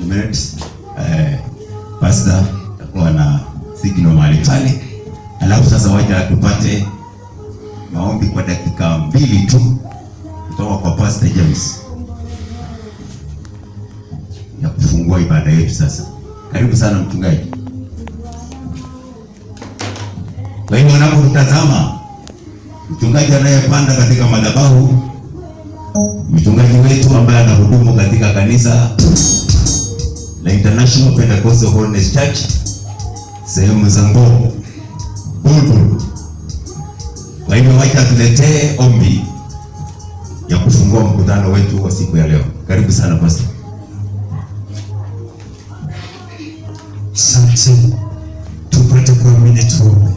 minutes eh, pastor atakuwa na signal mahali pale, alafu sasa wacha tupate maombi kwa dakika mbili tu kutoka kwa Pastor James ya kufungua ibada yetu. Sasa karibu sana mchungaji. Kwa hivyo unapotazama mchungaji anayepanda katika madhabahu, mchungaji wetu ambaye anahudumu katika kanisa la International Pentecostal Holiness Church sehemu za Ngong Bulbul. Kwa hivyo wacha tuletee ombi ya kufungua mkutano wetu wa siku ya leo. Karibu sana pastor. Asante, tupate kuamini, tuombe.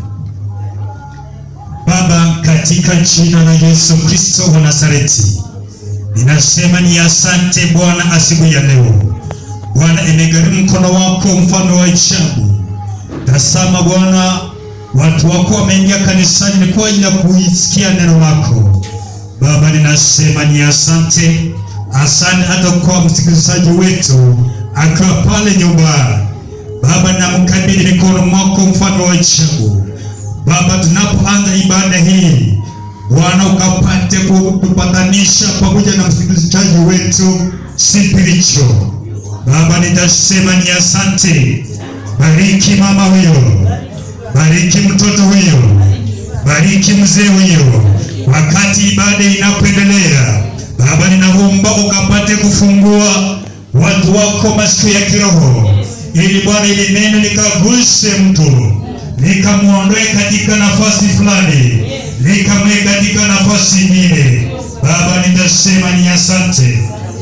Baba, katika jina la Yesu Kristo wa Nazareti, ninasema ni asante Bwana asubuhi ya leo. Bwana, imegharimu mkono wako, mfano wa ajabu. Tazama Bwana, watu wako wameingia kanisani ni kwa ajili ya kuisikia neno lako. Baba, ninasema ni asante, asante hata kwa msikilizaji wetu akiwa pale nyumbani. Baba, namkabidhi mikono mwako, mfano wa ajabu. Baba, tunapoanza ibada hii, Bwana ukapate kutupatanisha pamoja na msikilizaji wetu spiritual. Baba, nitasema ni asante. Bariki mama huyo, bariki mtoto huyo, bariki mzee huyo, wakati ibada inapoendelea. Baba, ninaomba ukapate kufungua watu wako masikio ya kiroho, ili Bwana, ili neno likaguse mtu, likamwondoe katika nafasi fulani, likamweke katika nafasi nyingine. Baba, nitasema ni asante.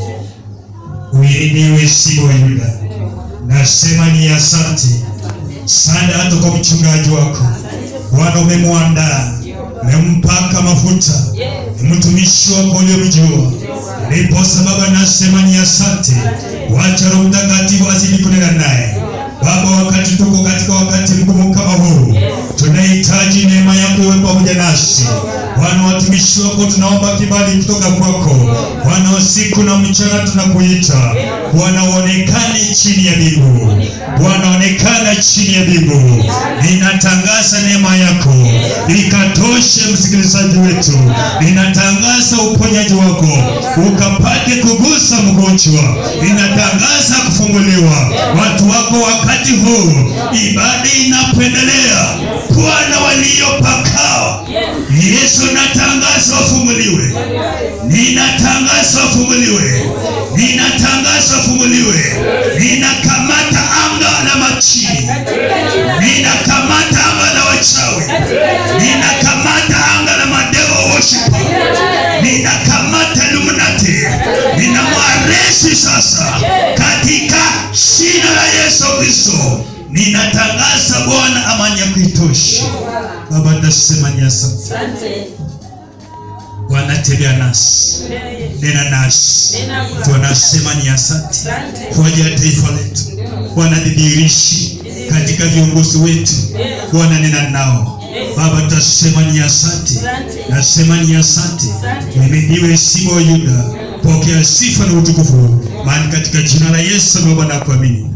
Uhimidiwe Simba wa Yuda, nasema ni asante sana hata kwa mchungaji wako Bwana, umemwandaa umempaka mafuta, ni mtumishi wako uliomjua. Ndiposa Baba, nasema ni asante. Wacha Roho Mtakatifu azidi kunena naye Baba, wakati tuko katika wakati mgumu kama huu, tunahitaji neema yako iwe pamoja nasi Bwana. Watumishi wako tunaomba kibali kutoka kwako Bwana, usiku na mchana tunakuita Bwana, uonekane chini ya mbingu Bwana, onekana chini ya mbingu. Ninatangaza neema yako ikatoshe msikilizaji wetu, ninatangaza uponyaji wako ukapate kugusa mgonjwa, ninatangaza kufunguliwa watu wako wakati huu ibada inapoendelea. Bwana, waliopakao Yesu, natangaza wafunguliwe, ninatangaza wafunguliwe, ninatangaza wafunguliwe, ninakamata anga la machini, ninakamata anga la wachawi, ninakamata anga la madevil worship, ninakamata luminati, ninamwaresi sasa katika jina la Yesu Kristo. Ninatangaza Bwana amani ya kuitosha. Baba, nasema ni asante. Bwana, tembea nasi, nena nasi, tunasema ni asante kwa ajili ya taifa letu. Bwana, dhihirishi katika viongozi wetu, Bwana, nena nao Baba, tutasema ni asante, nasema ni asante. Uhimidiwe Simba wa Yuda, pokea sifa na utukufu, maana katika jina la Yesu Baba na kuamini.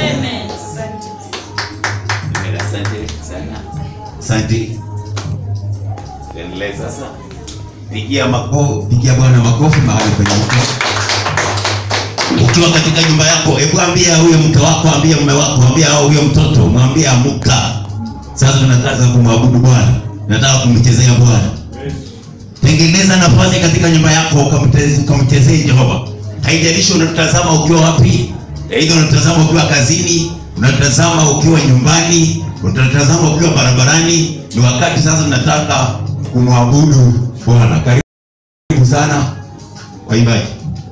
Asante sana. Asante. Endelea sasa. Pigia makofi, pigia Bwana makofi mahali penye uko. Ukiwa katika nyumba yako, hebu ambia huyo mke wako, ambia mume wako, ambia huyo mtoto, mwambie amuka. Sasa tunataka kumwabudu Bwana. Tunataka kumchezea Bwana. Tengeneza nafasi katika nyumba yako ukamte- ukamchezee Jehova. Haijalishi unatazama ukiwa wapi, aidha unatazama ukiwa kazini, unatazama ukiwa nyumbani, unatazama ukiwa barabarani. Ni wakati sasa tunataka kumwabudu Bwana. Karibu sana waimbaji.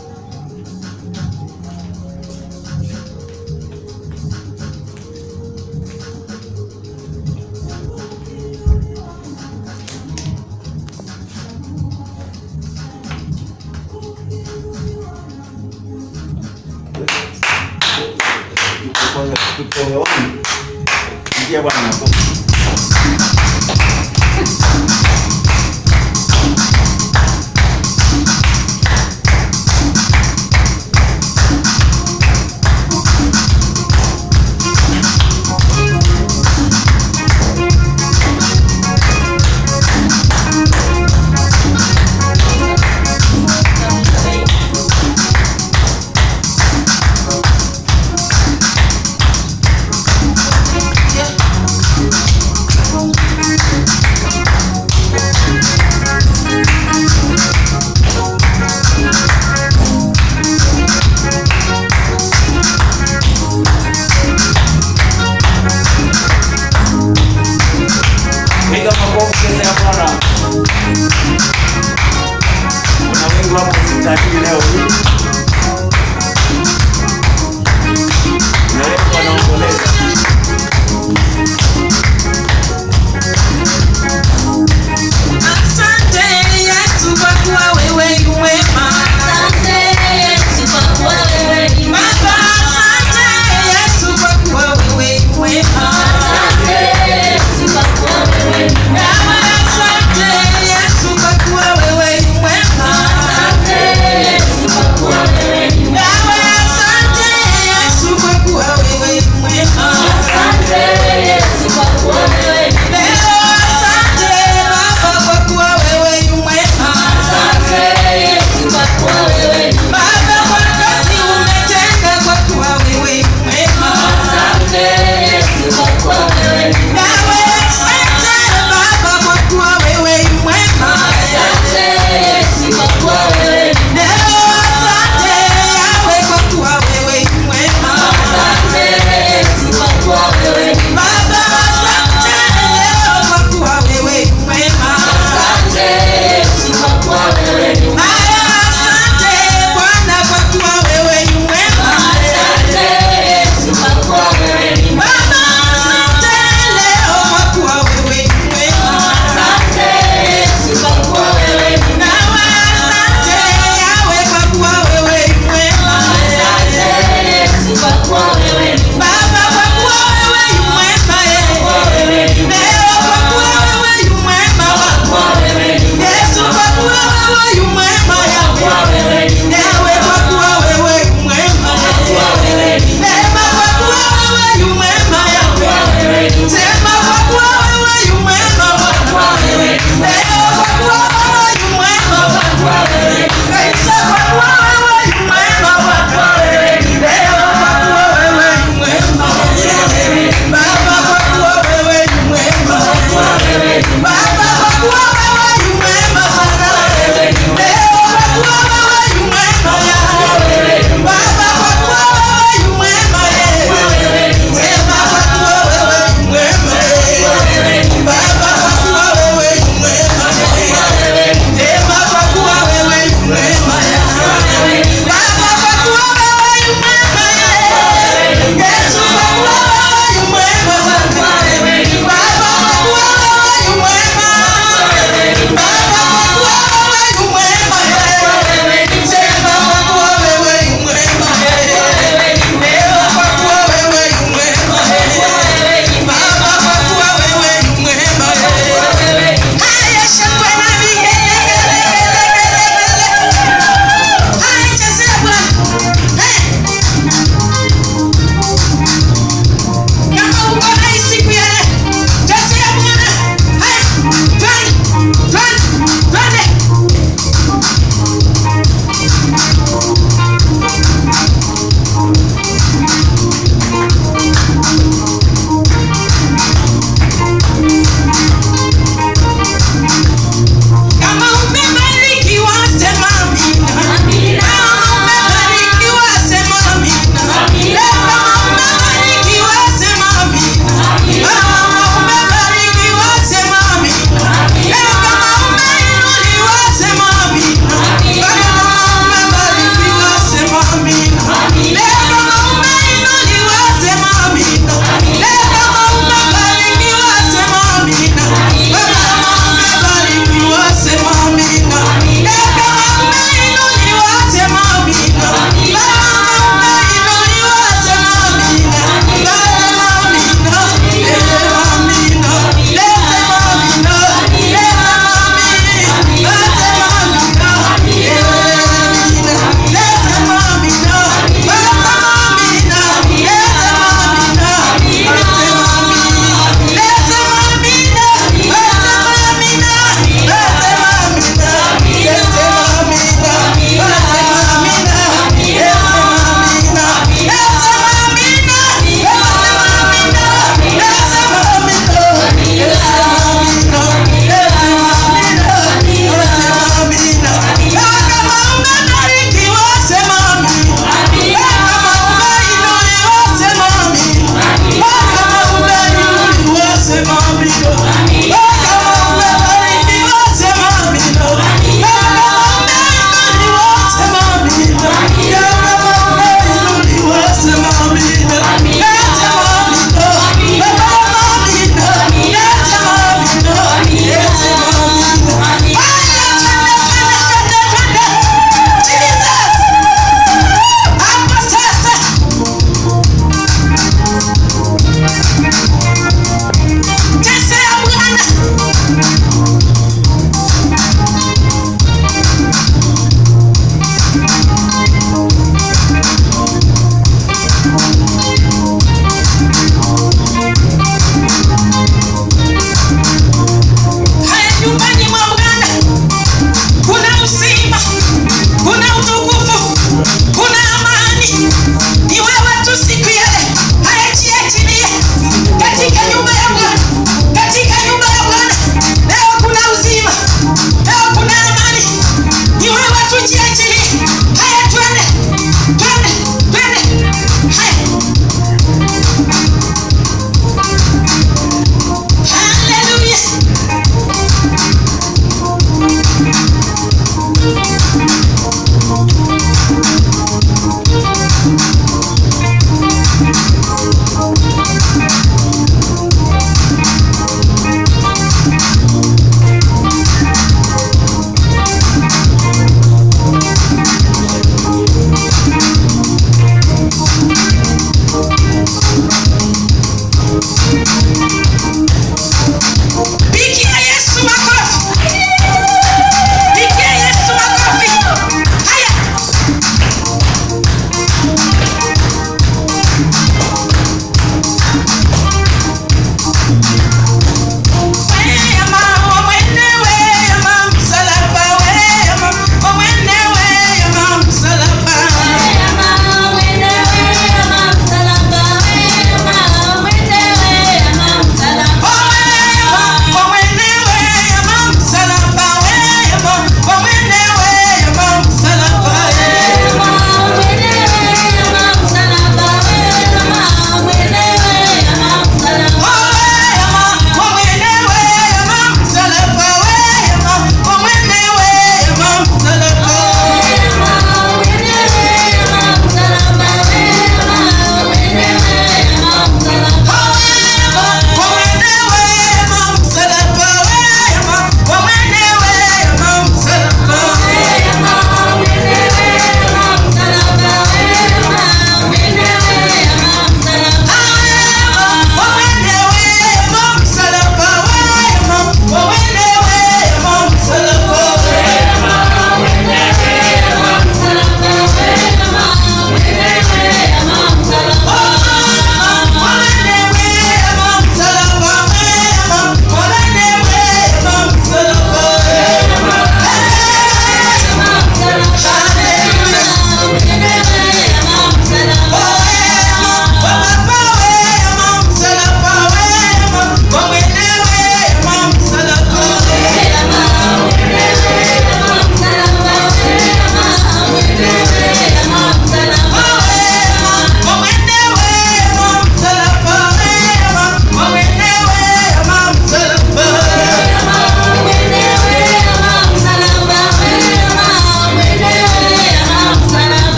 Pigia Bwana makofi.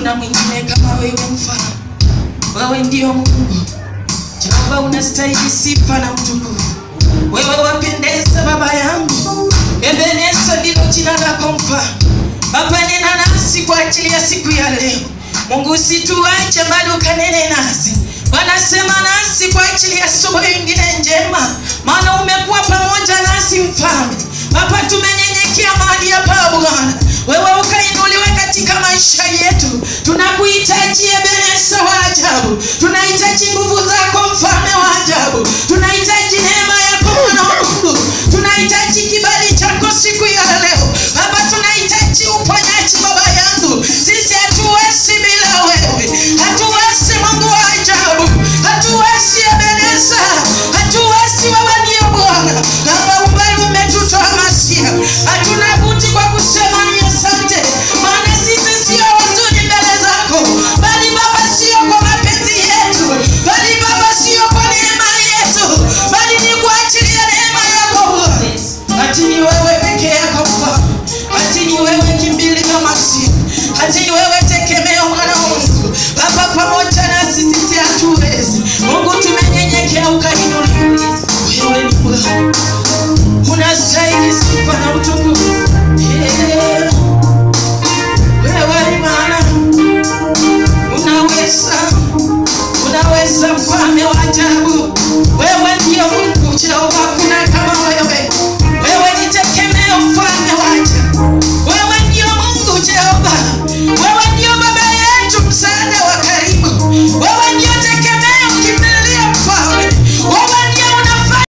hakuna mwingine kama wewe mfalme wewe ndio mungu jehova unastahili sifa na utukufu wewe wapendeza baba yangu ebeneza ndilo jina lako mfalme baba nena nasi kwa ajili ya siku ya leo mungu usituache bado ukanene nasi bwana sema nasi kwa ajili ya asubuhi ingine njema maana umekuwa pamoja nasi mfalme baba tumenyenyekea mahali hapa bwana wewe ukainuliwe katika maisha yetu tunakuhitaji ebenesa wa ajabu tunahitaji nguvu zako mfalme wa ajabu tunahitaji neema yako mwana wa mungu tunahitaji kibali chako siku ya leo baba tunahitaji uponyaji baba yangu sisi hatuwezi bila wewe hatuwezi mungu wa ajabu hatuwezi ebenesa hatuwezi wewe ndio bwana baba umbali umetutoa masia hatuna buti kwa kusema ni asante maana sisi sio wazuri mbele zako bali baba sio kwa mapenzi yetu bali baba sio kwa neema yetu bali ni kwa ajili ya neema yako Bwana. ati ni wewe peke yako Bwana. ati ni wewe kimbilio masia ati ni wewe tekemeo mwana wa Mungu baba pamoja nasi sisi hatuwezi Mungu tumenyenyekea ukainuliwa wewe ni Bwana unastahili sifa na utukufu Yeah. wewe ni maana unaweza unaweza mfalme wa ajabu wewe ndio mungu jehova hakuna kama wewe wewe ni tekemeo mfalme wa ajabu wewe ndio mungu jehova wewe ndio baba yetu msaada wa karibu wewe ndio tekemeo kimbilia mfalme wewe ndio unafanya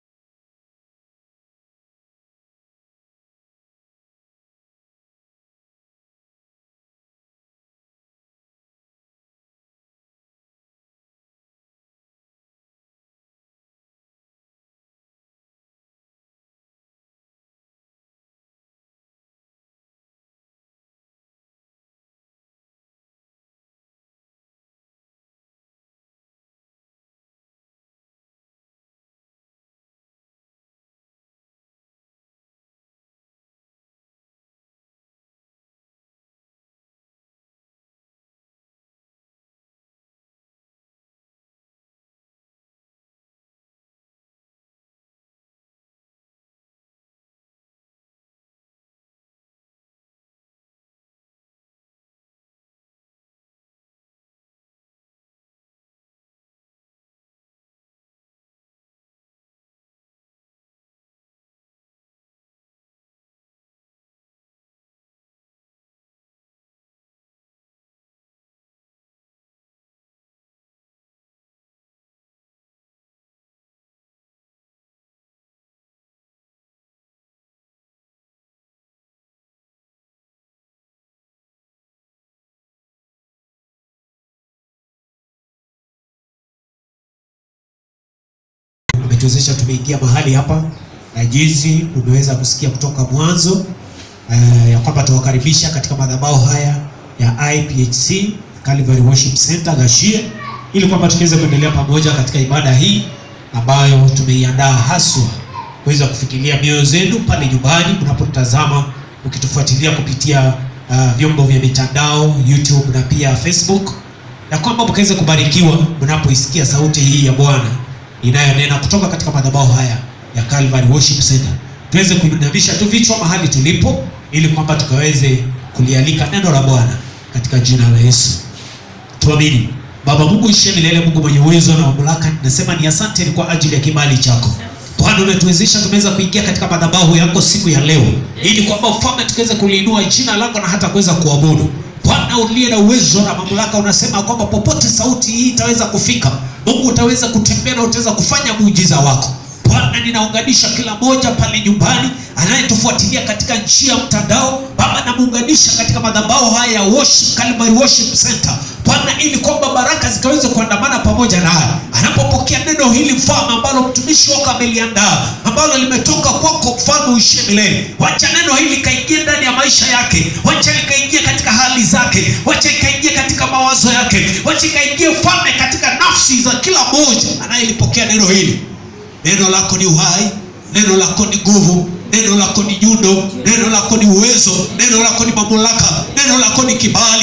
umetuwezesha tumeingia mahali hapa na jinsi umeweza kusikia kutoka mwanzo uh, ya kwamba tuwakaribisha katika madhabahu haya ya IPHC Calvary Worship Center Gashie, ili kwamba tukiweza kuendelea pamoja katika ibada hii ambayo tumeiandaa haswa kuweza kufikiria mioyo zenu pale nyumbani mnapotazama mkitufuatilia kupitia uh, vyombo vya mitandao YouTube na pia Facebook, na kwamba mkaweza kubarikiwa mnapoisikia sauti hii ya Bwana inayonena kutoka katika madhabahu haya ya Calvary Worship Center. Tuweze kuinamisha tu vichwa mahali tulipo, ili kwamba tukaweze kulialika neno la Bwana katika jina la Yesu. Tuamini. Baba Mungu ishe milele, Mungu mwenye uwezo na mamlaka, nasema ni asante ni kwa ajili ya kibali chako Bwana. Umetuwezesha tumeweza kuingia katika madhabahu yako siku ya leo, ili kwamba ufalme tukaweze kuliinua jina lako na hata kuweza kuabudu Bwana uliye na uwezo na mamlaka, unasema kwamba popote sauti hii itaweza kufika, Mungu utaweza kutembea na utaweza kufanya muujiza wako. Bwana, ninaunganisha kila moja pale nyumbani anayetufuatilia katika njia ya mtandao Baba, namuunganisha katika madhabahu haya ya worship, Calvary Worship Center Bwana, ili kwamba baraka zikaweze kuandamana pamoja naye anapopokea neno hili mfalme, ambalo mtumishi wako ameliandaa, ambalo limetoka kwako mfalme uishie milele. Wacha neno hili likaingie ndani ya maisha yake, wacha likaingie katika hali zake, wacha ikaingie katika mawazo yake, wacha ikaingie mfalme katika nafsi za kila mmoja anayelipokea neno hili. Neno lako ni uhai, neno lako ni nguvu, neno lako ni nyundo, neno lako ni uwezo, neno lako ni mamlaka, neno lako ni kibali, neno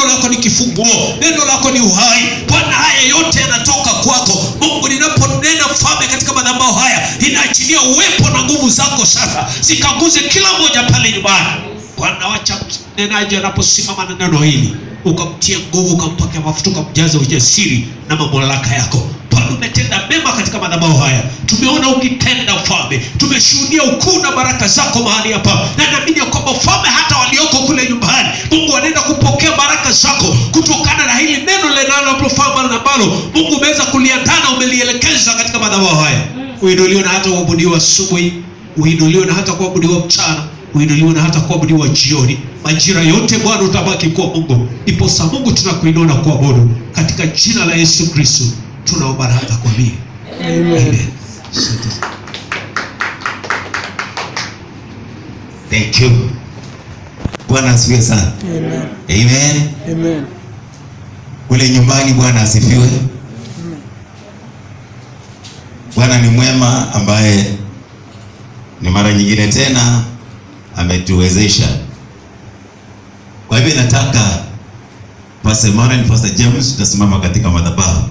neno lako ni kifunguo neno lako ni uhai bwana haya yote yanatoka kwako mungu ninaponena mfalme katika madhabahu haya inaachilia uwepo na nguvu zako sasa zikaguze kila mmoja pale nyumbani bwana wacha mnenaji anaposimama na neno hili ukamtia nguvu ukampaka mafuta ukamjaza ujasiri na mamlaka yako bwana umetenda mema katika madhabahu haya tumeona ukitenda mfalme tumeshuhudia ukuu na baraka zako mahali hapa na naamini ya kwamba mfalme hata walioko kule nyumbani mungu wanaenda kupokea baraka zako kutokana na hili neno linalofama na ambalo mungu umeweza kuliandaa na umelielekeza katika madhabahu haya uinuliwe na hata kuabudiwa asubuhi uinuliwe na hata kuabudiwa mchana uinuliwe na hata kuabudiwa jioni majira yote bwana utabaki kuwa mungu iposa mungu tunakuinua na kuabudu katika jina la yesu kristo tunaomba na hata kuamini Amen. Asante. Thank you. Bwana asifiwe sana. Amen. Amen. Kule nyumbani Bwana asifiwe. Bwana ni mwema ambaye ni mara nyingine tena ametuwezesha. Kwa hivyo nataka Pastor Emmanuel, Pastor James tutasimama katika madhabahu.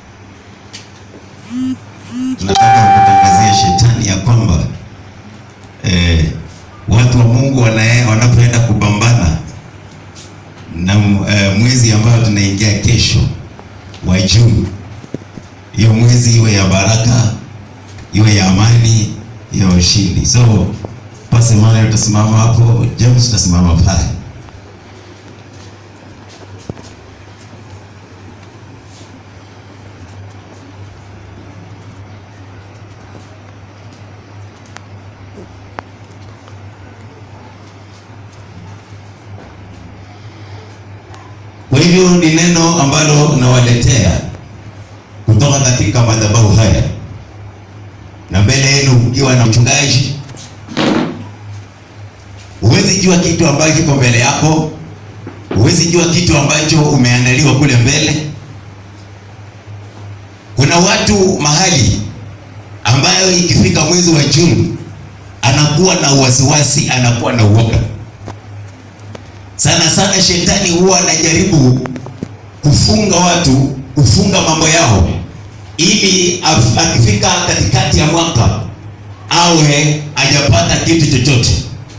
Tunataka kutangazia shetani ya kwamba eh, watu wa Mungu wana- wanapoenda kupambana na eh, mwezi ambao tunaingia kesho wa Juni, hiyo mwezi iwe ya baraka, iwe ya amani, ya ushindi. So Pastor Emmanuel utasimama hapo, James utasimama pale. Kwa hivyo ni neno ambalo nawaletea kutoka katika madhabahu haya, na mbele yenu mkiwa na mchungaji. Huwezi jua kitu ambacho kiko mbele yako, huwezi jua kitu ambacho umeandaliwa kule mbele. Kuna watu mahali ambayo ikifika mwezi wa Juni anakuwa na wasiwasi, anakuwa na uoga sana sana shetani huwa anajaribu kufunga watu kufunga mambo yao ili af- akifika katikati ya mwaka awe hajapata kitu chochote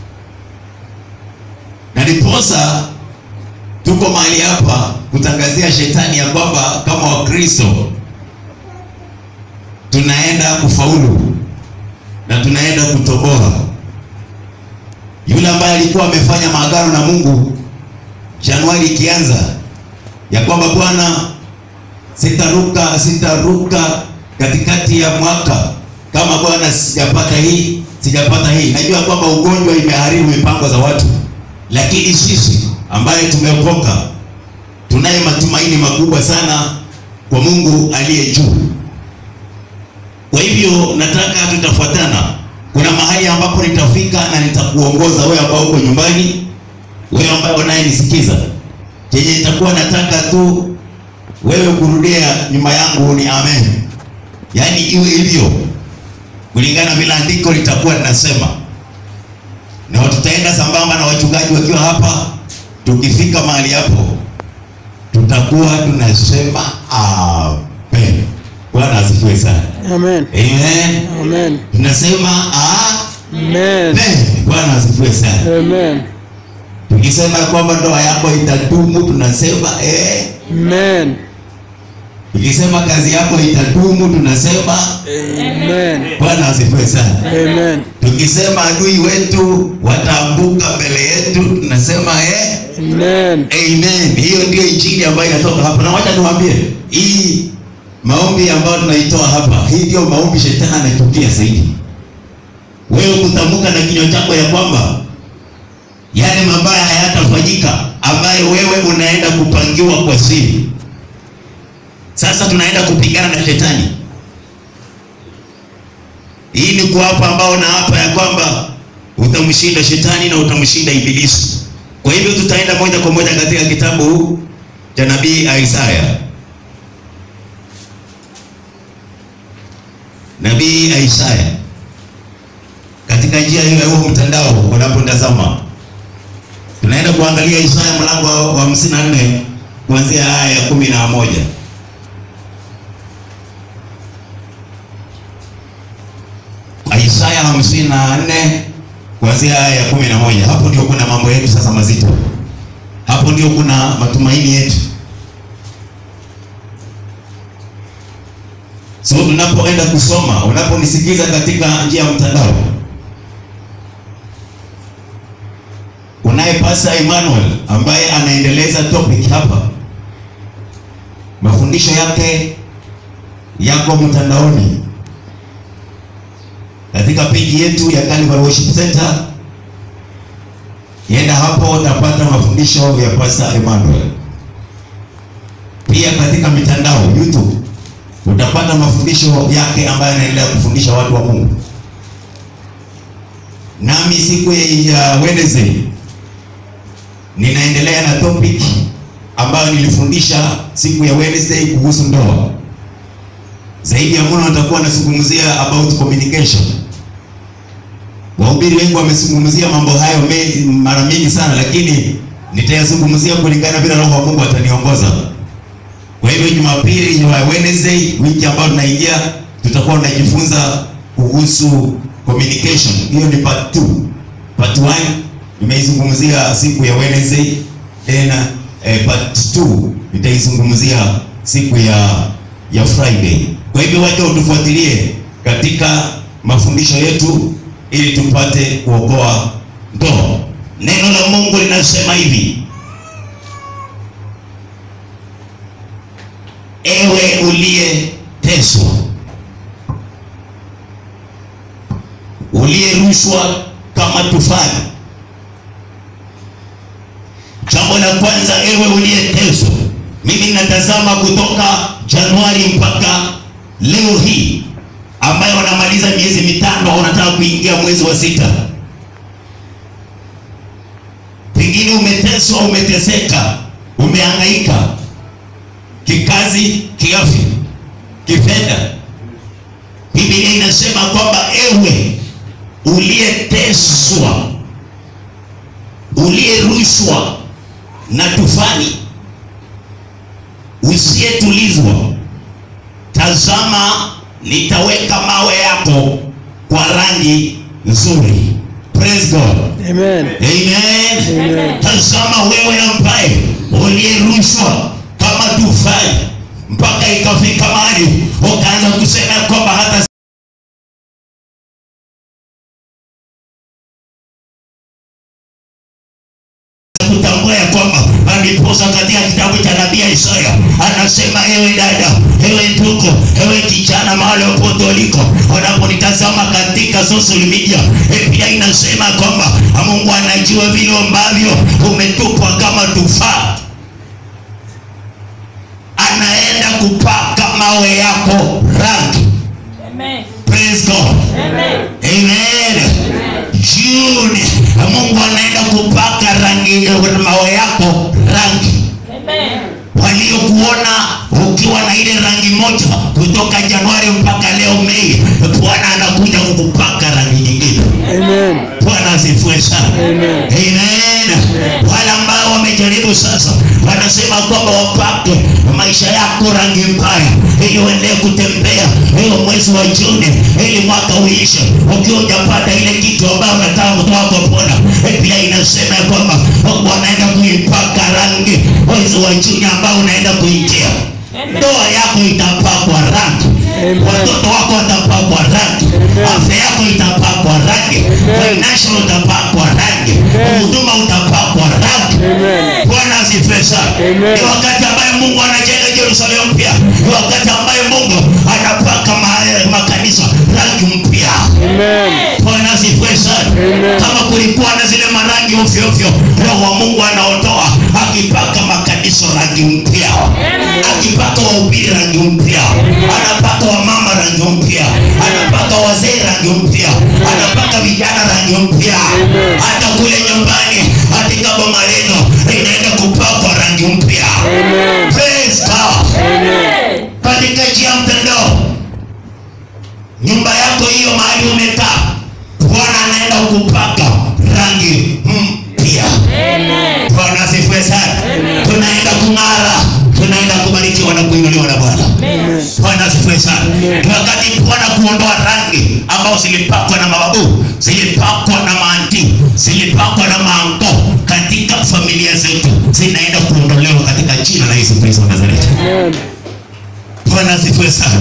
na ndiposa tuko mahali hapa kutangazia shetani ya kwamba kama wakristo tunaenda kufaulu na tunaenda kutoboa yule ambaye alikuwa amefanya maagano na Mungu Januari ikianza ya kwamba Bwana, sitaruka sitaruka katikati ya mwaka kama Bwana sijapata hii sijapata hii. Najua kwamba ugonjwa imeharibu mipango za watu, lakini sisi ambaye tumeokoka tunaye matumaini makubwa sana kwa Mungu aliye juu. Kwa hivyo nataka tutafuatana. Kuna mahali ambapo nitafika na nitakuongoza wewe ambao uko nyumbani, wewe ambaye unayenisikiza. Chenye nitakuwa nataka tu wewe kurudia nyuma yangu ni amen, yaani iwe hivyo kulingana vile andiko litakuwa linasema, na tutaenda sambamba na wachungaji wakiwa hapa. Tukifika mahali hapo, tutakuwa tunasema amen. Bwana asifiwe sana. Amen. Amen. Amen. Tunasema Amen. amen. Bwana asifiwe sana. Amen. Tukisema kwamba ndoa yako itadumu, tunasema eh. Amen. Tukisema kazi yako itadumu, tunasema Amen. Bwana asifiwe sana. Amen. Tukisema adui wetu wataanguka mbele yetu, tunasema eh. Amen. Amen. Hiyo ndio injili ambayo inatoka hapa, na wacha niwaambie hii maombi ambayo tunaitoa hapa, hii ndio maombi shetani anachukia zaidi. Wewe kutamka na kinywa chako ya kwamba yale mabaya hayatafanyika ambayo wewe unaenda kupangiwa kwa siri. Sasa tunaenda kupigana na shetani. Hii ni kuapa ambao na hapa ya kwamba utamshinda shetani na utamshinda ibilisi. Kwa hivyo tutaenda moja kwa moja katika kitabu cha nabii Isaya. Nabii Isaya katika njia hiyo ya huo mtandao unapotazama, tunaenda kuangalia Isaya mlango wa hamsini na nne kuanzia aya ya kumi na moja. Isaya hamsini na nne kuanzia aya ya kumi na moja. Hapo ndio kuna mambo yetu sasa mazito, hapo ndio kuna matumaini yetu. So tunapoenda kusoma, unaponisikiza katika njia ya mtandao, unaye Pastor Emmanuel ambaye anaendeleza topic hapa, mafundisho yake yako mtandaoni katika peji yetu ya Calvary Worship Center. Yenda hapo utapata mafundisho ya Pastor Emmanuel. Pia katika mitandao YouTube utapata mafundisho yake ambayo anaendelea kufundisha watu wa Mungu. Nami siku ya Wednesday ninaendelea na topic ambayo nilifundisha siku ya Wednesday kuhusu ndoa. Zaidi ya mno nitakuwa nazungumzia about communication. Wahubiri wengi wamezungumzia mambo hayo me, mara mingi sana, lakini nitayazungumzia kulingana vile Roho wa Mungu ataniongoza. Kwa hivyo Jumapili ya Wednesday wiki ambayo tunaingia tutakuwa tunajifunza kuhusu communication. Hiyo ni part 2. Part 1 nimeizungumzia siku ya Wednesday, tena eh, part 2 nitaizungumzia siku ya ya Friday. Kwa hivyo wacha utufuatilie katika mafundisho yetu ili tupate kuokoa ndoa. Neno la Mungu linasema hivi: Ewe uliyeteswa, uliyerushwa kama tufani. Jambo la kwanza, ewe uliyeteswa, mimi natazama kutoka Januari mpaka leo hii ambayo wanamaliza miezi mitano, wanataka kuingia mwezi wa sita. Pengine umeteswa, umeteseka, umehangaika kikazi, kiafya, kifedha. Biblia inasema kwamba ewe uliyeteswa, uliyerushwa na tufani, usiyetulizwa, tazama, nitaweka mawe yako kwa rangi nzuri. Praise God. Amen. Amen. Amen. Tazama wewe ambaye uliyerushwa kama tufani mpaka ikafika mahali ukaanza kusema ya kwamba hata kutambua ya kwamba aliposa katika kitabu cha nabii Isaya anasema, ewe dada, ewe ndugu, ewe kijana, mahali popote uliko, unaponitazama katika social media, eh, pia inasema kwamba Mungu anajua vile ambavyo umetupwa kama tufaa, anaenda kupaka mawe yako rangi. Amen. Praise God. Amen. Amen. June Mungu anaenda kupaka rangi mawe yako rangi. Amen. Waliokuona ukiwa na ile rangi moja kutoka Januari mpaka leo Mei, Bwana anakuja kukupaka rangi nyingine. Amen. Bwana asifiwe sana. Amen. Amen. Wale ambao wamejaribu sasa, wanasema kwamba wapake maisha yako rangi mbaya, ili uendelee kutembea hiyo mwezi wa Juni, ili mwaka uishe ukiwa hujapata ile kitu ambayo unataka kutoka kwa Bwana. Eh, Pia inasema ya kwamba Mungu anaenda kuipaka rangi mwezi wa Juni ambao unaenda kuingia. Amen. Ndoa yako itapakwa rangi, Amen. watoto wako watapakwa rangi, Amen. afya yako itapakwa rangi, Amen. financial utapakwa rangi, Amen. huduma utapakwa rangi. Amen. Bwana asifiwe sana. Amen. Ni wakati ambaye Mungu anajenga Yerusalemu mpya, ni wakati ambaye Mungu anapaka ma- makanisa rangi mpya. Amen. Bwana asifiwe sana. Amen. Kama kulikuwa na zile marangi ovyo ovyo, Roho wa Mungu anaotoa akipaka makanisa rangi mpya, akipaka wahubiri rangi mpya, anapaka wamama rangi mpya, anapaka wazee rangi mpya, anapaka vijana rangi mpya, hata kule nyumbani, katika boma lenu inaenda kupakwa rangi mpya. Amen. Praise God. Amen. Katika njia ya mtandao, nyumba yako hiyo mahali umekaa, Bwana anaenda kupaka rangi mpya. Amen. asifiwe sana ni wakati bwana kuondoa rangi ambao zilipakwa na mababu zilipakwa na maanti zilipakwa na maango katika familia zetu zinaenda kuondolewa katika jina la yesu kristo wa nazareti Amen. bwana asifiwe sana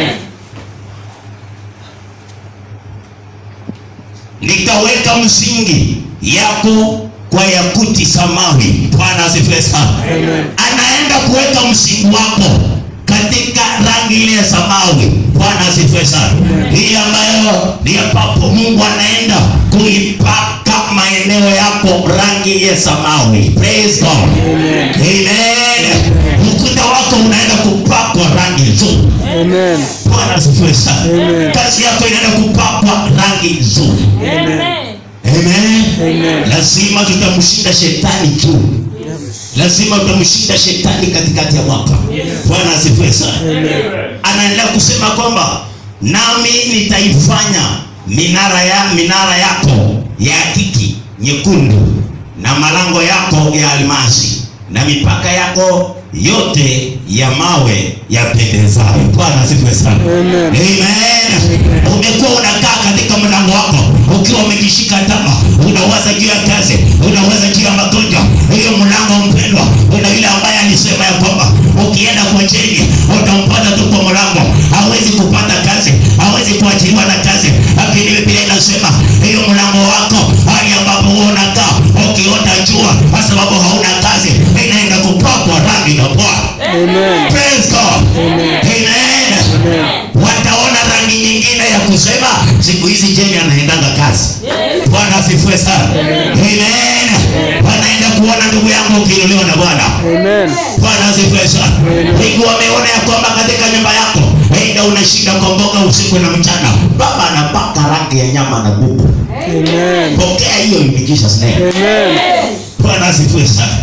nikaweka msingi yako kwa yakuti samawi bwana asifiwe sana anaenda kuweka msingi wako katika rangi ile ya samawi bwana asifiwe sana hii ambayo ni ambapo mungu anaenda kuipaka maeneo yako rangi ya samawi praise god amen ukuta wako unaenda kupakwa rangi nzuri Amen. bwana asifiwe sana Amen. kazi yako inaenda kupakwa rangi nzuri Amen. Amen. Amen. lazima tutamshinda shetani tu lazima tutamshinda shetani katikati ya mwaka bwana asifiwe sana anaendelea kusema kwamba nami nitaifanya minara ya minara yako ya kiki nyekundu na malango yako ya almasi na mipaka yako yote ya mawe yapendezayo bwana asifiwe sana Amen. Amen. Umekuwa unakaa katika mlango wako ukiwa umejishika tama, unawaza juu ya kazi, unawaza juu ya magonjwa. Hiyo mlango mpendwa, kuna yule ambaye alisema ya kwamba ukienda kwa cheni utampata tu kwa mlango, hawezi kupata kazi, hawezi kuachiliwa na kazi. Lakini Biblia inasema hiyo mlango wako, hali ambapo wewe unakaa ukiota jua, kwa sababu hauna kazi, inaenda kupakwa rangi na Bwana. Amen. Praise God. Amen. Wataona rangi nyingine ya kusema siku hizi Jeni anaendanga kazi. Bwana asifiwe sana. Amen. Wanaenda kuona ndugu yangu ukiinuliwa na Bwana. Amen. Bwana asifiwe sana. Wengi wameona ya kwamba katika nyumba yako aidha unashinda kwa mboga usiku na mchana, baba anapaka rangi ya nyama na kuku. Amen. Pokea hiyo in Jesus name. Amen. Bwana asifiwe sana.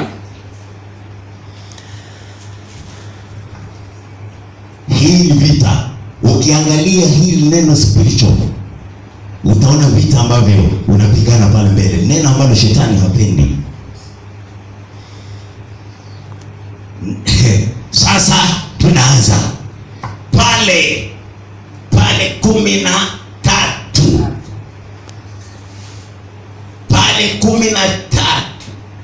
Hii ni vita. Ukiangalia hili neno spiritual, utaona vita ambavyo unapigana pale mbele, neno ambalo shetani hapendi. Sasa tunaanza pale pale kumi na tatu pale kumi na tatu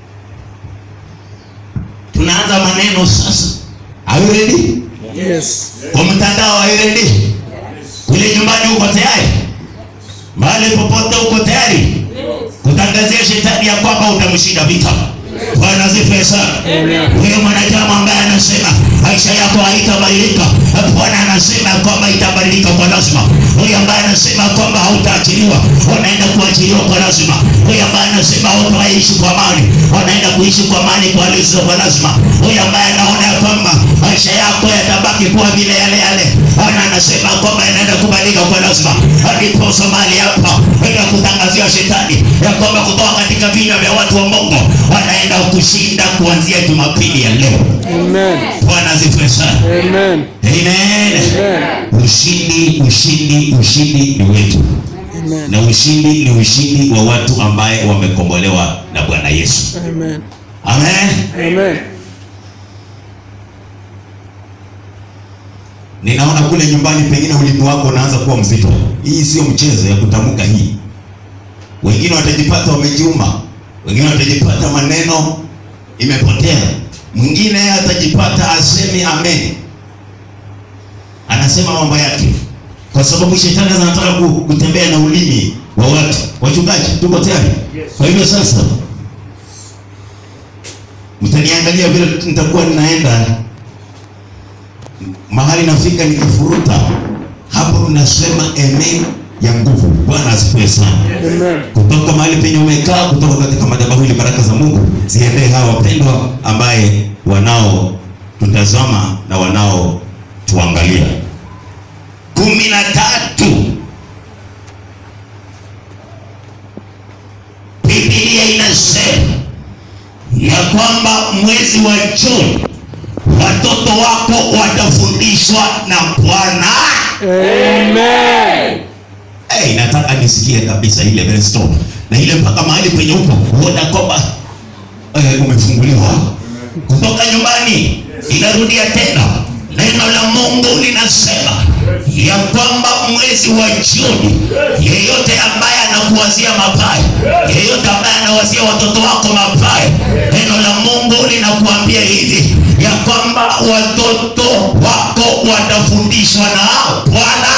tunaanza maneno sasa. Are you ready? Yes. Kwa mtandao are you ready? Kule nyumbani uko tayari? Mahali popote uko tayari? Kutangazia shetani ya kwamba utamshinda vita. Bwana asifiwe sana. Huyo mwanadamu ambaye anasema maisha yako haitabadilika, Bwana anasema ya kwamba itabadilika kwa lazima. Huyo ambaye anasema kwamba hautaachiliwa, unaenda kuachiliwa kwa lazima. Huyo ambaye anasema hautaishi kwa amani, unaenda kuishi kwa amani kwa lizo kwa lazima. Huyo ambaye anaona ya kwamba maisha yako yatabaki kuwa vile yale yale, Bwana anasema kwamba yanaenda kubadilika kwa lazima. Ndiposa mahali hapa enda kutangazia shetani ya kwamba kutoka katika vinywa vya watu wa Mungu wanaenda kushinda kuanzia Jumapili ya leo. Amen. Bwana asifiwe sana. Amen. Amen. Amen. Ushindi, ushindi, ushindi ni wetu, Amen. na ushindi ni ushindi wa watu ambaye wamekombolewa na Bwana Yesu. Amen. Amen. Amen. Ninaona kule nyumbani pengine ulimi wako unaanza kuwa mzito. Hii sio mchezo ya kutamka hii. Wengine watajipata wamejiuma, wengine watajipata maneno imepotea, mwingine atajipata asemi amen, anasema mambo yake, kwa sababu shetani anataka ku- kutembea na ulimi wa watu. Wachungaji, tuko tayari? Kwa hivyo sasa mtaniangalia vile nitakuwa ninaenda mahali nafika nikifuruta hapo, tunasema amen ya nguvu. Bwana asifiwe sana. Amen. Kutoka mahali penye umekaa, kutoka katika madhabahu ili baraka za Mungu ziendee hawa wapendwa ambaye wanao tutazama na wanao tuangalia. kumi na tatu Biblia inasema ya kwamba mwezi wa Juni watoto wako watafundishwa na Bwana. Amen. Hey, nataka nisikie kabisa ile brainstorm na ile mpaka mahali penye upo uona kwamba eh, umefunguliwa kutoka nyumbani. Inarudia tena neno la mungu linasema ya kwamba mwezi wa juni yeyote ambaye anakuwazia mabaya yeyote ambaye anawazia watoto wako mabaya neno la mungu linakuambia hivi ya kwamba watoto wako watafundishwa na bwana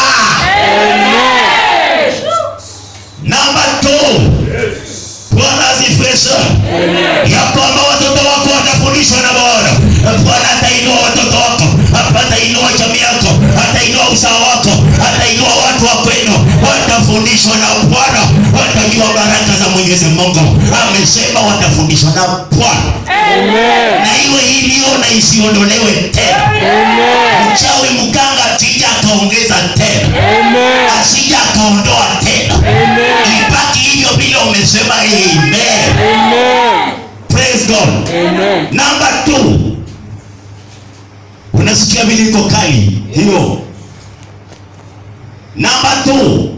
namba two bwana asifiwe sana ya kwamba watoto wako watafundishwa na bwana bwana atainua watoto wako atainua jamii yako atainua usawa wako atainua watu wa kwenu watafundishwa na bwana watajua baraka za mwenyezi mungu amesema watafundishwa na bwana na iwe hivyo na isiondolewe tena mchawi mganga asija akaongeza tena asija akaondoa tena ibaki hivyo vile umesema amen praise god number two unasikia vile iko kali hiyo number two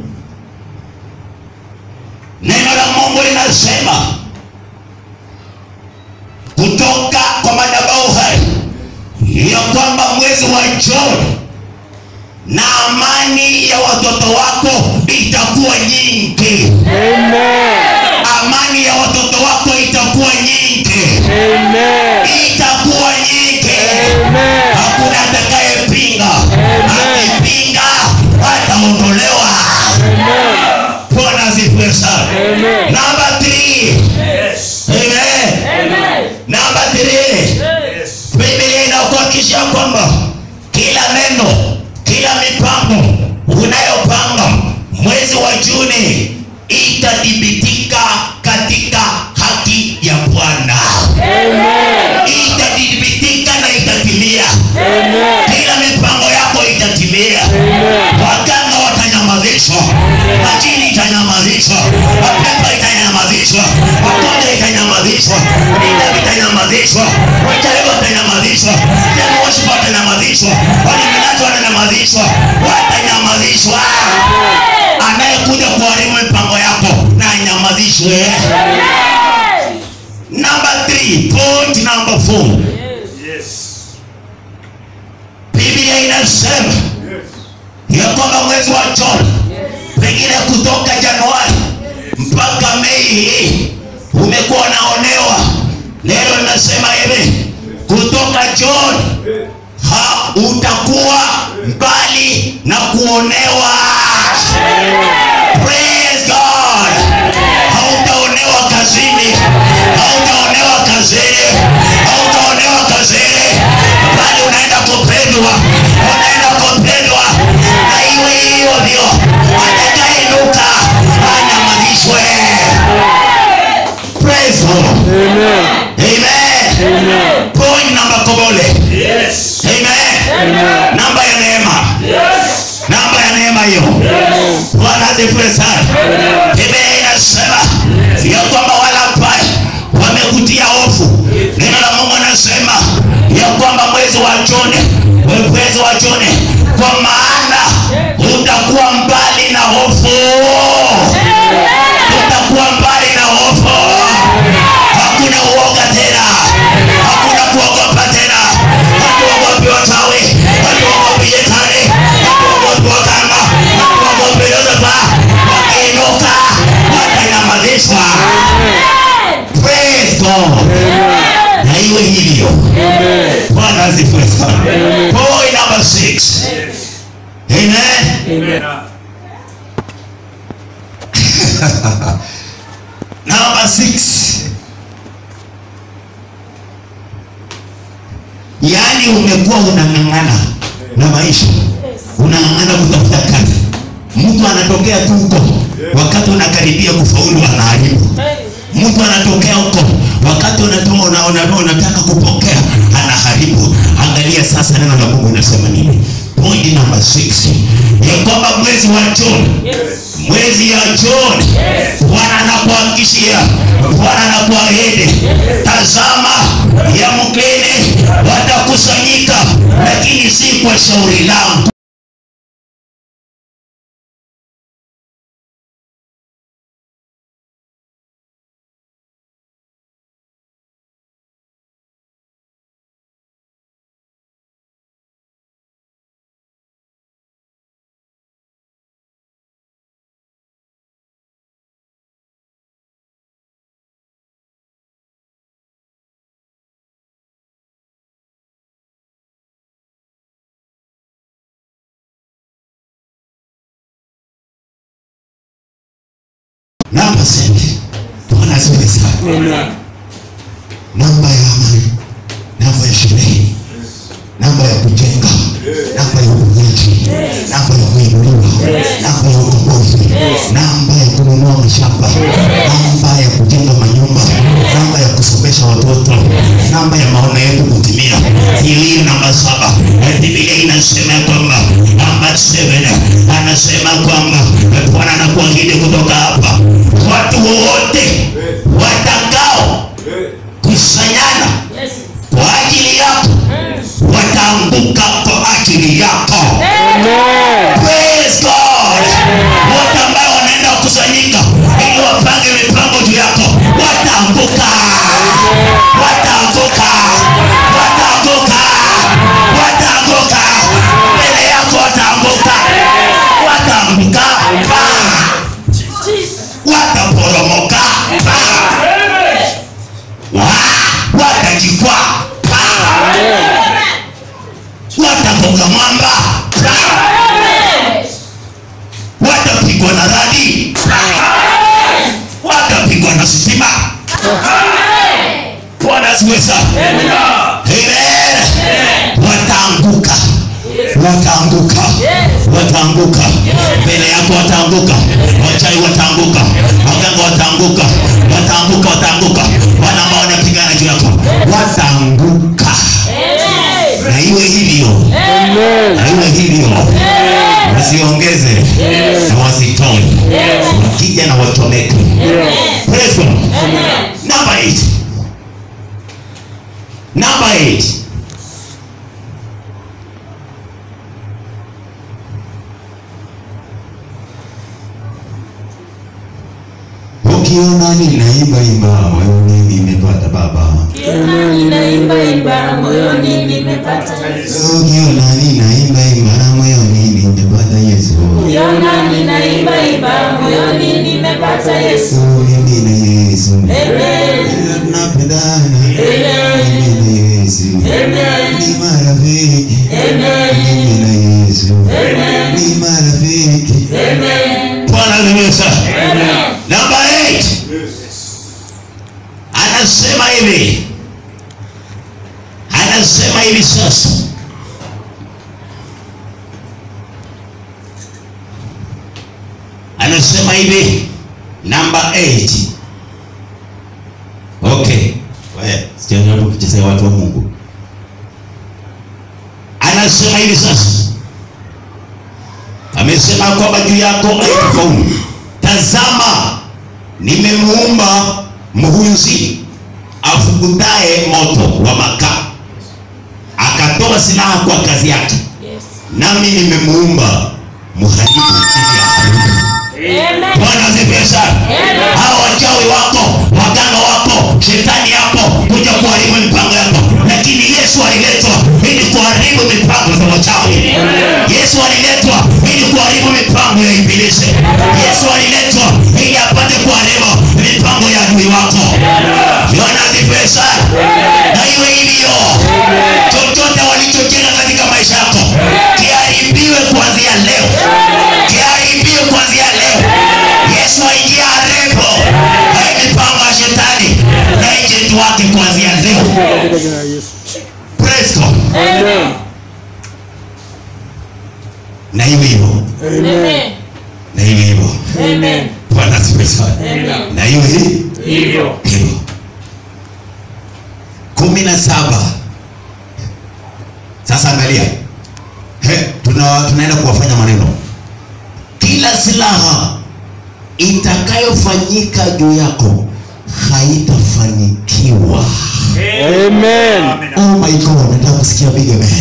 neno la mungu linasema kutoka kwa madabau hai ya kwamba mwezi wa Juni na amani ya watoto wako itakuwa nyingi. Amani ya watoto wako itakuwa nyingi, itakuwa nyingi. Hakuna atakayepinga, akipinga ataondolewa. Bwana asifiwe sana. Number three. Amen. Number three. Biblia inakuhakikishia kwamba kila neno, kila mipango unayopanga mwezi wa Juni itadhibitika katika haki ya Bwana, itadhibitika na itatimia. Kila mipango yako itatimia. Waganga watanyamazishwa, majini itanyamazishwa, mapepo itanyamazishwa, magonjwa itanyamazishwa, vita vitanyamazishwa, wachawi watanyamazishwa, demo worship watanyamazishwa, waliminaji watanyamazishwa, watanyamazishwa. Anayekuja kuharibu mipango yako na anyamazishwe. Number three, point number four. Biblia inasema ya kwamba mwezi wa Juni pengine kutoka Januari mpaka Mei hii umekuwa unaonewa. Neno linasema hivi, kutoka Juni ha utakuwa mbali na kuonewa. Praise God. Hautaonewa kazini, hautaonewa kazini, hautaonewa kazini, bali unaenda kupendwa, unaenda kupendwa, na iwe hivyo, atakayeinuka anyamazishwe. Praise God. Amen. Point namba kobole. Amen. Namba ya neema. Namba ya neema hiyo. Bwana asifiwe sana. Biblia inasema ya kwamba wala pale wamekutia hofu. Neno la Mungu anasema ya kwamba mwezi wa Juni, mwezi wa Juni, kwa maana utakuwa mbali na hofu, utakuwa mbali na hofu. Hakuna uoga tena, hakuna kuogopa tena. Hatuogopi wachawi, hatuogopi shetani, hatuogopi waganga, hatuogopi Lucifer. Wakiinuka watanyamazishwa. Praise God. Na iwe hivyo. Bwana asifiwe sana. Point number six. Amen. Number six. Yaani umekuwa unang'ang'ana na maisha, unang'ang'ana kutafuta kazi, mtu anatokea tu huko wakati unakaribia kufaulu anaharibu. Mtu anatokea huko wakati unatoa una, una, unataka kupokea anaharibu. Angalia sasa neno la Mungu linasema nini? Point number six ya kwamba mwezi wa Juni mwezi ya Juni Bwana anakuhakikishia, Bwana anakuahidi, tazama ya mgeni watakusanyika, lakini si kwa shauri langu. namba senti bwana asifiwe sana Amen. namba ya amani namba ya sherehe namba ya kujenga namba ya uponyaji namba ya kuinuliwa namba ya ukombozi namba ya kununua mashamba namba ya kujenga manyumba namba ya kusomesha watoto namba ya maono yetu kutimia hiyo hiyo namba saba Eh, biblia inasema ya kwamba namba 7 anasema kwamba eh, bwana anakuahidi kutoka hapa watu wote watakao kusanyana Yes. kwa ajili yako wataanguka kwa ajili yako Praise God. wote ambao wanaenda kukusanyika ili wapange mipango juu yako wataanguka wataanguka wataanguka wataanguka mbele yako wataanguka wataanguka Paa. Jesus. wataporomoka Paa. Wa- watajikwaa Paa. watagonga mwamba Paa. watapigwa na radi watapigwa na sitima bwana asiweza wataanguka wataanguka wataanguka mbele yako wataanguka wachai wataanguka waganga wataanguka wataanguka wataanguka wana ambao wanapigana juu yako wataanguka na iwe hivyo na iwe hivyo wasiongeze na wasitoe wakija na wachomeke Praise God. Number eight. Number eight. ukiona ninaimba imba moyoni nimepata baba Kiona ninaimba imba moyoni nimepata Yesu. ukiona ninaimba imba moyoni nimepata yesu Kiona ninaimba imba moyoni nimepata Yesu. mimi na yesu Amen. tunapendana mimi na yesu ni marafiki mimi na yesu ni marafiki bwana asifiwe sana namba 8 anasema hivi anasema hivi sasa anasema hivi namba 8 okay Wewe, sijajaribu kuchezea watu wa mungu anasema hivi sasa amesema kwamba juu yako haitafaulu tazama nimemuumba mhunzi afukutaye moto wa makaa akatoa silaha kwa kazi yake Yes. nami nimemuumba mharibu ili aharibu Amen. bwana asifiwe sana hao wachawi wako waganga wako shetani yako kuja kuharibu mipango yako lakini yesu aliletwa ili kuharibu mipango za wachawi yesu aliletwa ili kuharibu mipango ya ibilisi yesu aliletwa ili apate kuharibu mipango ya adui wako bwana asifiwe sana na iwe hivyo chochote walichojenga katika maisha yako kiharibiwe kuanzia leo kiharibiwe kuanzia leo yesu aingia haribu hai mipango ya shetani na ejenti wake kuanzia leo Katika jina la Yesu. Praise God. Amen. na iwe hivyo Amen. na iwe hivyo Amen. bwana asifiwe sana Amen. na iwe hi- Hivyo. hivyo kumi na saba sasa angalia He, tuna, tunaenda kuwafanya maneno kila silaha itakayofanyika juu yako haitafanikiwa Amen. oh my god nataka kusikia big amen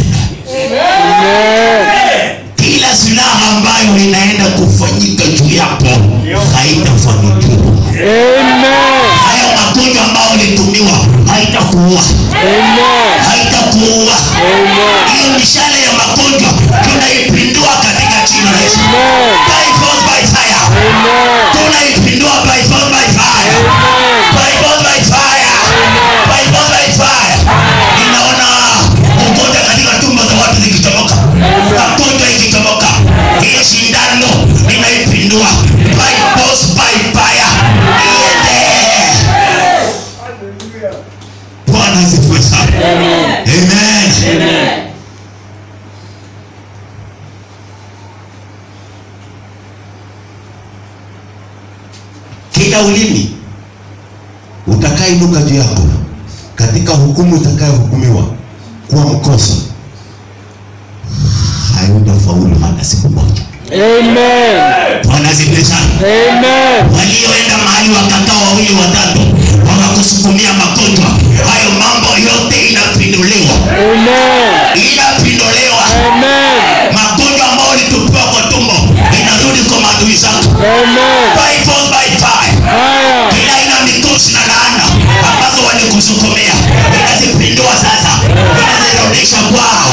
Amen. kila silaha ambayo inaenda kufanyika juu yako haitafanikiwa Amen. hayo magonjwa ambayo ulitumiwa haitakuua Amen. haitakuua Amen. hiyo mishale ya magonjwa tunaipindua katika jina la Yesu Amen. by force by fire Amen. tunaipindua by force by fire by force by fire by force by fire ninaona ugonjwa katika tumbo za watu zikichomoka magonjwa ikichomoka hiyo shindano ninaipindua by force by fire Amen. Kila ulimi utakainuka juu yako katika hukumu utakayohukumiwa kuwa mkosa, hautafaulu hata siku moja. Amen. Bwana asifiwe sana. Amen. walioenda mahali wakakaa wawili watatu wakakusukumia magonjwa hayo mambo yote inapinduliwa Amen. inapinduliwa Amen. magonjwa ambayo ulitupiwa kwa tumbo inarudi kwa maadui zako Amen. by force by fire Haya. kila aina ya mikosi na laana ambazo walikusukumia inazipindua sasa inazirudisha kwao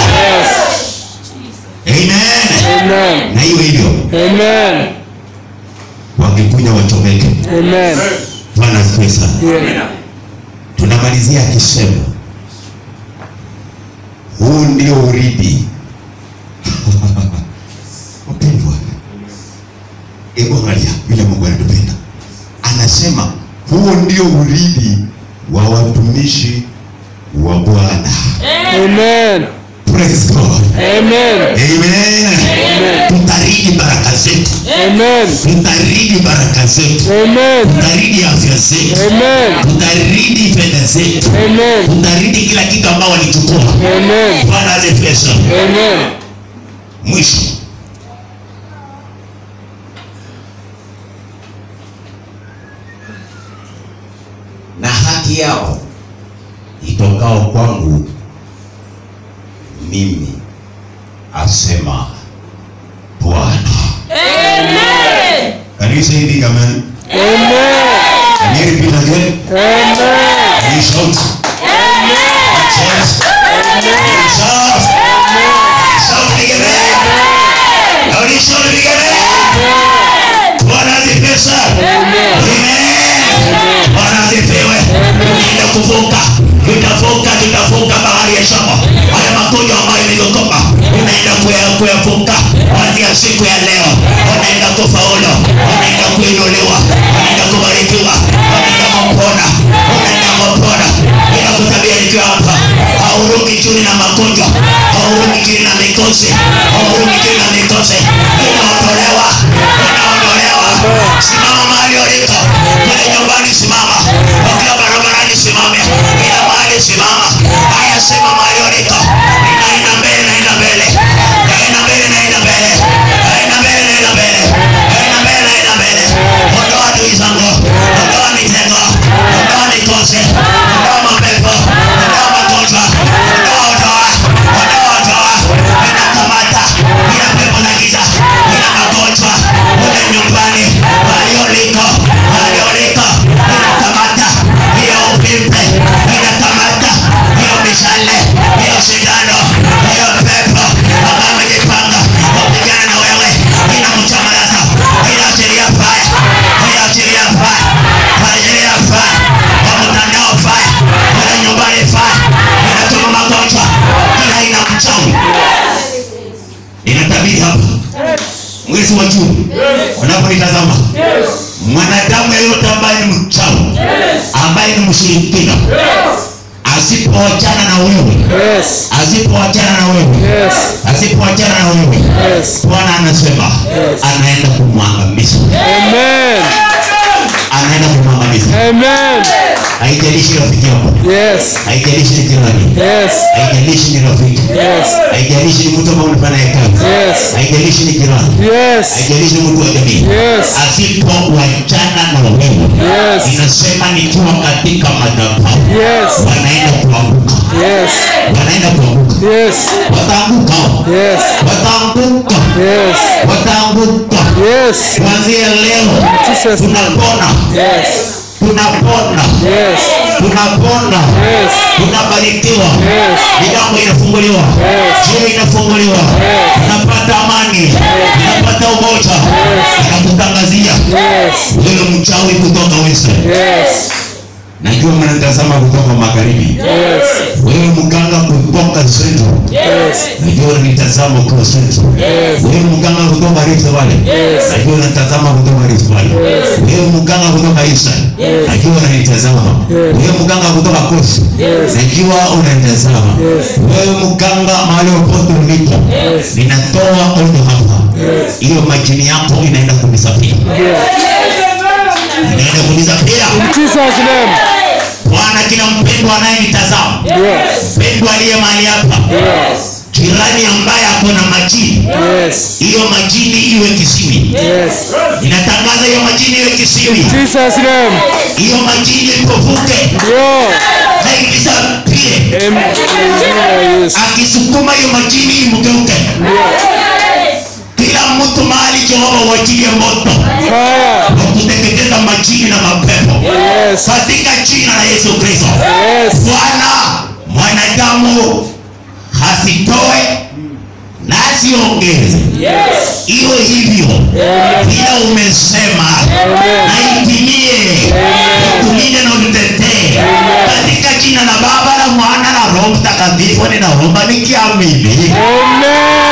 amen Amen. na hiyo hivyo Amen. wakikunya wachomeke Amen. bwana asifiwe sana Yeah. tunamalizia akisema huu ndio urithi wapendwa hebu angalia vile mungu anatupenda anasema huu ndio urithi wa watumishi wa bwana Amen. praise god Amen. amen tutaridi baraka zetu Amen. tutaridi baraka zetu Amen. tutaridi afya zetu Amen. tutaridi fedha zetu Amen. tutaridi kila kitu ambao walichukua Amen. bwana asifiwe sana Amen. mwisho na haki yao itokao kwangu mimi asema bwana Can you say it again? Amen. Can you repeat again? Amen. Can you shout? Yes. Shout. Shout it again. Can you shout it again? Bwana asifiwe sana. Amen. Bwana asifiwe. Tunaenda kuvuka. Tutavuka, tutavuka bahari ya Shamu. Haya magonjwa ambayo imegokopa unaenda kuya- kuyavuka kuanzia siku ya leo. Unaenda kufaulu, unaenda kuinuliwa, unaenda kubarikiwa, unaenda kupona, unaenda kupona. Ninakutabia nikiwa hapa, hauruki chini na magonjwa, hauruki chini na mikosi, hauruki chini na mikosi. Unaondolewa, unaondolewa. Simama mahali uliko, pale nyumbani simama, ukiwa barabarani simame, kila mahali simama. Haya, sema mahali uliko, ninaenda mbele, naenda mbele, naenda mbele, naenda mbele, naenda mbele, naenda mbele, naenda mbele, naenda mbele. Ondoa adui zangu, ondoa mitego, ondoa mikosi, ondoa mapepo, ondoa magonjwa, ondoa, ondoa, ondoa, ondoa. Ninakamata kila pepo la giza, kila magonjwa, ule nyumbani, mahali uliko, mahali uliko, ninakamata hiyo upimpe, ninakamata hiyo mishale, hiyo sindano, hiyo pepo ambayo amejipanga kupigana na wewe, ninamchomalaza, ninaachilia fire, ninaachilia fire, ninaachilia fire, kwa mtandao fire, kule nyumbani fire, ninatuma magonjwa, kila aina ya mchawi inatabiri hapa mwezi wa Juni unaponitazama, mwanadamu yeyote ambaye ni mchawi, ambaye ni mshirikina, asipoachana na wewe, Yes. asipoachana na wewe, Yes. asipoachana na wewe, Yes. Bwana anasema anaenda kumwangamiza, Amen. anaenda kumwangamiza. Amen. Haijalishi rafiki yako, Yes. haijalishi ni jirani, Yes. haijalishi ni rafiki, Yes. haijalishi ni mtu ambaye unafanya naye kazi, Yes. haijalishi ni jirani, Yes. haijalishi ni mtu wa jamii Yes. asipoachana na wewe Yes. inasema nikiwa katika madhabahu Yes. wanaenda kuanguka Yes. wanaenda kuanguka Yes. wataanguka Yes. wataanguka Yes. wataanguka Yes. kuanzia leo Jesus. tunapona Yes. tunapona Yes. tunapona Yes. tunabarikiwa Yes. milango inafunguliwa Yes. njia inafunguliwa Yes. tunapata amani tunapata umoja nakutangazia Yes. wewe mchawi kutoka Western Yes. najua mnatazama kutoka magharibi Yes. wewe mganga kutoka Central. Najua unanitazama ukiwa Central. Wewe mganga kutoka Rift Valley. Najua unanitazama kutoka Rift Valley. Wewe mganga kutoka Eastern. Najua unanitazama. Wewe mganga kutoka Coast. Najua unanitazama. Wewe mganga mahali popote ulipo. Ninatoa onyo hapa. Hiyo majini yako inaenda kunisafiri. Inaenda kunisafiri. Jesus name. Bwana, kila mpendwa anayenitazama, Yes. mpendwa aliye mahali hapa, Yes. jirani ambaye ako na majini, Yes. hiyo majini iwe kisiwi. Yes. Inatangaza hiyo majini iwe kisiwi, Jesus name. hiyo majini ipofuke Yo. na ikisapie. Em- Yes. Akisukuma hiyo majini imgeuke. Kila mtu mahali Jehova uachilie moto Fire. wa kuteketeza majini na mapepo Yes. katika jina la Yesu Kristo. Yes. Bwana, mwanadamu hasitoe na asiongeze, iwe hivyo vile umesema, na itimie, utulinde na ututetee katika jina la Baba la Mwana na Roho Mtakatifu, ninaomba nikiamini. Amen.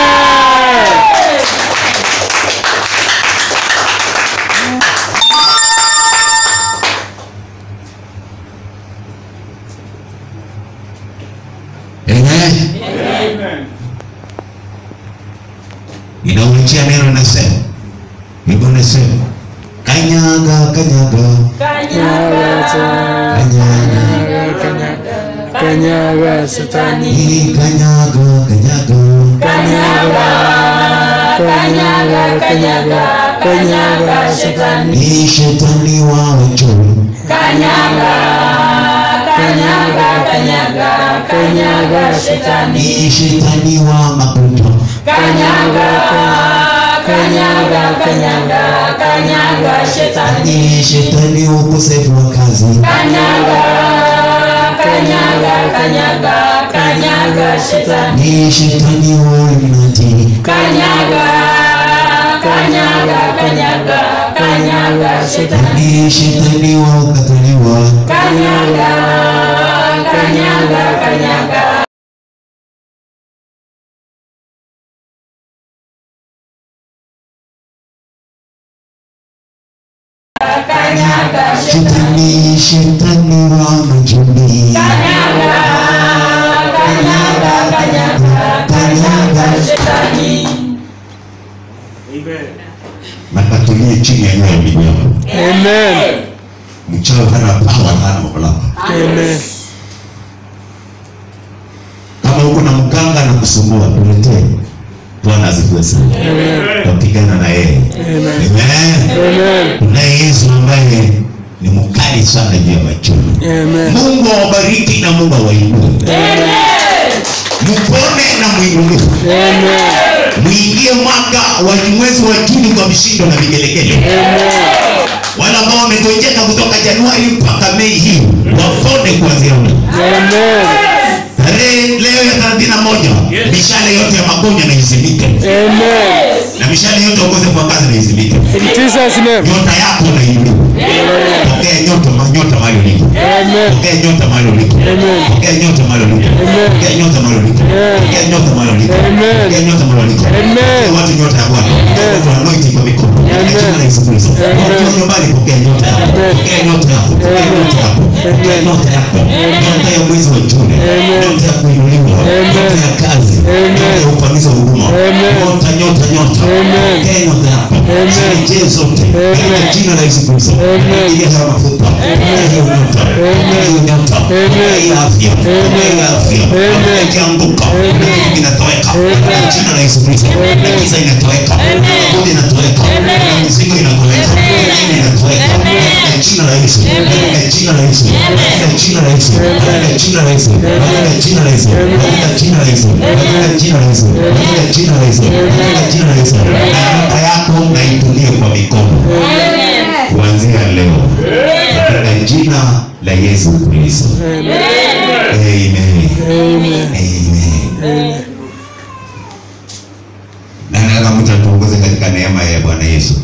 Amen. Inauachia neno nasema, Biblia nasema kanyaga kanyaga kanyaga Kanyaga shetani. hii kanyaga kanyaga Kanyaga, kanyaga, kanyaga shetani. hii shetani wa uchawi Kanyaga shetani. hii shetani wa magonjwa Kanyaga, kanyaga, kanyaga, kanyaga shetani. hii shetani wa ukosefu wa kazi Kanyaga, kanyaga, kanyaga, kanyaga shetani. hii shetani wa ulimwengu Kanyaga, kanyaga, kanyaga, kanyaga shetani. hii shetani wa ukataliwa Kanyaga, kanyaga, kanyaga. shetani shetani wa majini Shetani. nakatulie chini ya nyayo ndugu yangu Amen. mchawi hana pawa hana mamlaka Amen. kama uko na mganga na kusumbua tuletee bwana asifiwe sana tapigana na yeye Amen. Amen. tunaye yesu ambaye ni mkali sana juu ya machoni Amen. mungu awabariki na mungu awainue mpone na mwinuliwe Amen. mwingie mwaka wa mwezi wa juni kwa vishindo na vigelegele wale ambao wamegonjeka kutoka januari mpaka mei hii wapone kuanzia leo Amen. tarehe leo ya thelathini na moja mishale yote ya magonjwa na izimike Amen. na mishale yote ya ukosefu wa kazi na izimike In Jesus' name. nyota yako na inuliwe pokea nyota ma- nyota mahali ulipo Amen. pokea nyota mahali ulipo Amen. pokea nyota mahali ulipo Amen. pokea nyota mahali ulipo pokea nyota mahali ulipo Amen. pokea nyota mahali ulipo Amen. Pokea watu nyota ya Bwana watu anointing kwa mikono Amen. Katika jina la Yesu Kristo Amen. watu nyumbani pokea nyota yako Amen. pokea nyota yako pokea nyota yako pokea Amen. nyota yako nyota ya mwezi wa Juni Amen. nyota ya kuinuliwa Amen. nyota ya kazi Amen. nyota ya ufanisi wa huduma Amen. nyota nyota nyota Amen. pokea nyota yako Amen. zirejee zote katika Amen. jina la Yesu Kristo Amen. ile haya mafuta ile hiyo nyota ile hiyo nyota Amen. ile afya Amen. ile afya Amen. ikianguka Amen. inatoweka katika jina la Yesu Kristo giza inatoweka magonjwa inatoweka mizigo inatoweka dini inatoweka katika jina la Yesu katika jina la Yesu katika jina la Yesu katika jina la Yesu katika jina la Yesu katika jina la Yesu katika jina la Yesu katika jina la Yesu katika jina la Yesu na nyota yako na itulie kwa mikono kuanzia leo katika jina la Yesu Kristo amen amen na nataka mtu atuongoze katika neema ya Bwana Yesu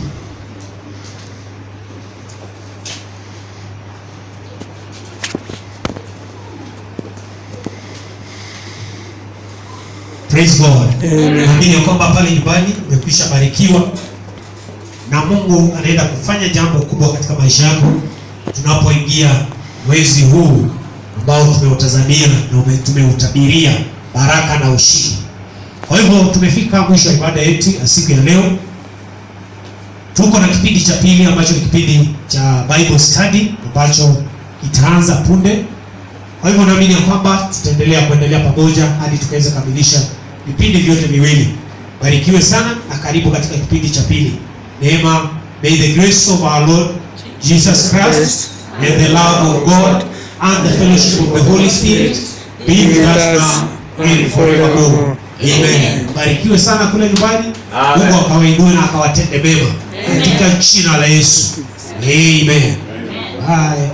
praise god naamini ya kwamba pale nyumbani umekwisha barikiwa na mungu anaenda kufanya jambo kubwa katika maisha yako tunapoingia mwezi huu ambao tumeutazamia na ume- tumeutabiria baraka na ushindi kwa hivyo tumefika mwisho wa ibada yetu ya siku ya leo tuko na kipindi cha pili ambacho ni kipindi cha bible study ambacho kitaanza punde kwa hivyo naamini ya kwamba tutaendelea kuendelea pamoja hadi tukaweza kamilisha vipindi vyote viwili barikiwe sana na karibu katika kipindi cha pili neema may the grace of our lord jesus christ and the love of god and the fellowship of the holy spirit be with us now and forevermore amen barikiwe sana kule nyumbani mungu akawainue na akawatende mema katika jina la yesu amen bye